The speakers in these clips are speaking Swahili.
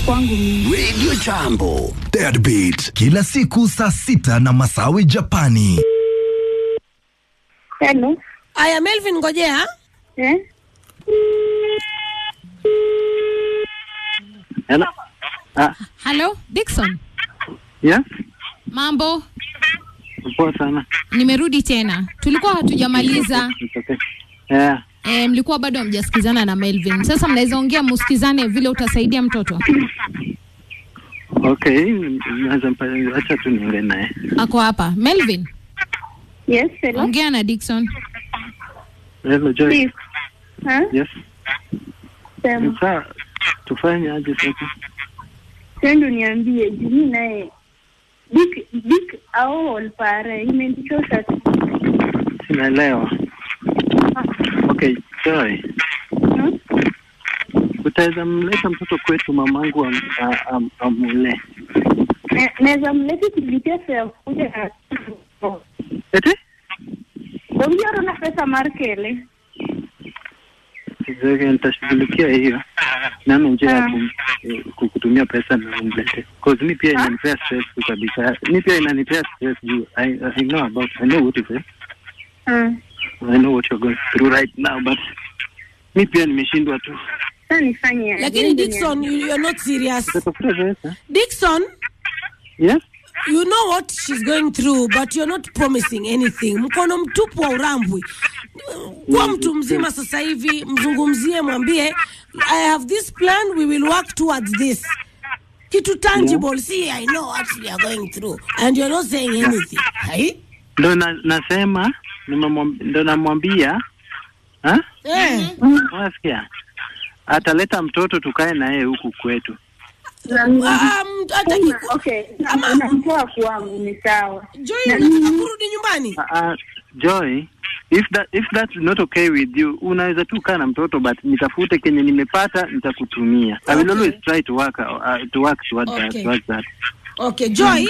kwangu mimi. Radio Jambo, Deadbeat, kila siku saa sita na Masawi Japani. Hello. Aya, Melvin, ngojea. Eh? Hello. Ah, Halo, Dickson. yes. Mambo, Poa sana. nimerudi tena. Tulikuwa hatujamaliza. It's okay. Yeah. E, mlikuwa bado hamjasikizana na Melvin. Sasa mnaweza ongea musikizane vile utasaidia mtoto. Okay, naweza mpa- acha tu niongee naye. Ako hapa. Melvin, Yes, hello. ongea na Dickson. Hello Joy. Please. Ha? Yes. Sema. Sasa tufanye aje sasa? Sendo niambie juu mimi naye Dick Dick au olpare imenichosha. Sinaelewa. Okay, Joy. Hmm? Utaweza mleta mtoto kwetu mamangu am, a- am, amule. Ne- Naweza mlete kulitia fare kuja na Eti? Ongea na pesa markele. Sijui nitashughulikia hiyo. Nani njia ya Ah. kum- eh, kukutumia pesa na umlete. Cause mi pia inanipea stress tu kabisa. Mi pia inanipea stress juu. I, I know about, I know what you say. Hmm. I know what you're going through right now, but mi pia nimeshindwa tu. Sasa nifanye aje? Lakini Ndio Dickson, you, you're not serious. Tutafuta pesa. Dickson, Yes? you know what she's going through but you're not promising anything. Mkono mtupu wa urambwi. Kuwa mtu mzima sasa hivi, mzungumzie, mwambie I have this plan, we will work towards this. Kitu tangible, see I know what we are going through and you're not saying anything. Hai? Ndo na, nasema nimemwam- ndo namwambia ha? Eh. Unasikia? Ataleta mtoto tukae na yeye huku kwetu. na- Ah, mtu hataki Sema, ku- Okay, Ama- namtoa kwangu ni sawa. Joy, unataka kurudi nyumbani? Uh, Joy, if that if that's not okay with you, unaweza tu kaa na mtoto but nitafute kenye nimepata nitakutumia. I will Okay. always try to work uh, to work towards that, Okay. towards that. Okay, Joy.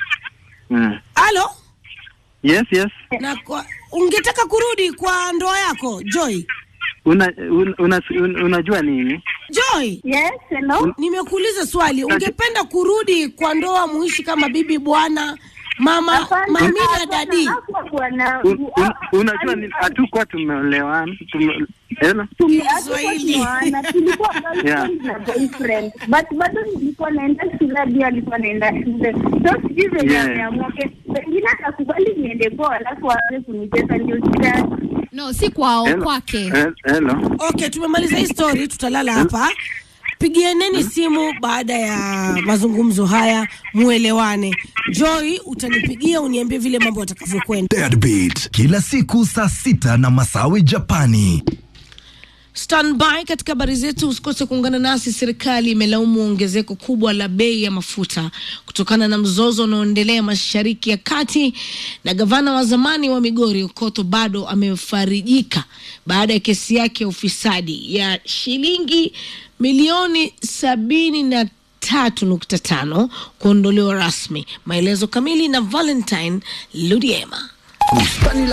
Mm. Halo? Yes, yes. Na kwa, ungetaka kurudi kwa ndoa yako, Joy? Una, un, una, un, unajua nini? Joy, Yes, hello. nimekuuliza swali. Ungependa kurudi kwa ndoa muishi kama bibi bwana, mama, Hapana, mami na hapana, dadi? hakuwa bwana- Un, un, unajua nini? Hatukuwa tumeolewana. Tume, hello? Kiswahili. Tumeana, tulikuwa girlfriend Yeah. na boyfriend but bado nilikuwa naenda shule hadi alikuwa naenda shule so sijui venye Yeah. ameamua ke- pengine atakubali niende kwao alafu aanze kunitesa ndio shida No, si kwao, Hello? kwake. Hel- Hello? Okay, tumemaliza hii story, tutalala hapa. Pigianeni simu baada ya mazungumzo haya, muelewane. Joy, utanipigia uniambie vile mambo yatakavyokwenda. Deadbeat, kila siku saa sita na Masawi Japani. Standby katika habari zetu, usikose kuungana nasi. Serikali imelaumu ongezeko kubwa la bei ya mafuta kutokana na mzozo unaoendelea mashariki ya kati, na gavana wa zamani wa Migori Okoto bado amefarijika baada ya kesi yake ya ufisadi ya shilingi milioni sabini na tatu nukta tano kuondolewa rasmi. Maelezo kamili na Valentine Ludiema. Bustani